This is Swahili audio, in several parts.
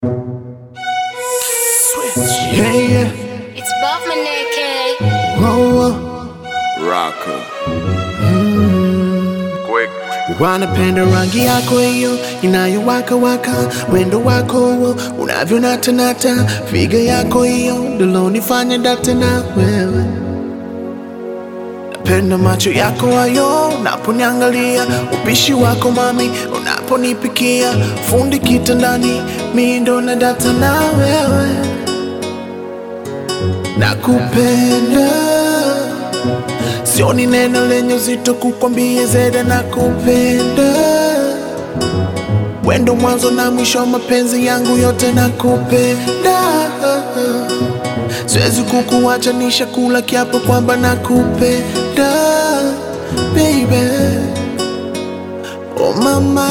Yeah, yeah. It's above my neck, eh? Whoa, whoa. Rocker. Quick. Wanapenda rangi yako hiyo inayowaka waka, wendo wako huo unavyonatanata, figa yako hiyo ndilonifanya date na wewe. Napenda macho yako hayo unaponiangalia, upishi wako mami unaponipikia, fundi kitandani, mi ndo na data na wewe. Nakupenda Sioni neno lenye uzito kukwambia zeda na kupenda Wendo mwanzo na mwisho wa mapenzi yangu yote na kupenda Siwezi kukuacha nisha kula kiapo kwamba na kupenda Baby Oh mama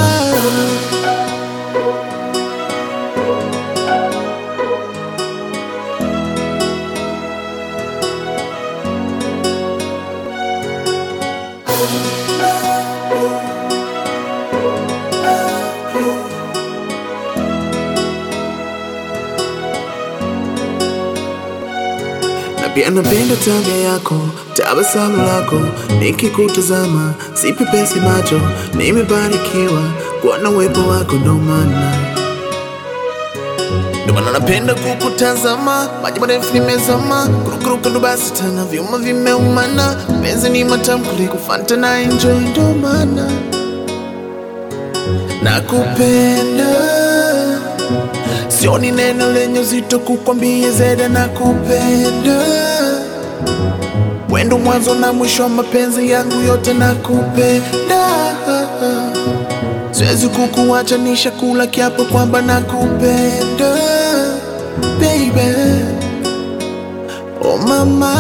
na pia napenda tabia yako, tabasamu lako, nikikutazama sipepesi macho, nimebarikiwa kuwa na uwepo wako, ndo maana ndo maana napenda kukutazama, maji marefu nimezama, kurukuruka ndo basi tena, vyuma vimeumana, penzi ni matamu kuliko Fanta na enjoy, ndo maana nakupenda Sioni neno lenye uzito kukwambia zeda na kupenda Wendo mwanzo na mwisho wa mapenzi yangu yote na kupenda Siwezi kukuacha nisha kula kiapo kwamba na kupenda Baby Oh mama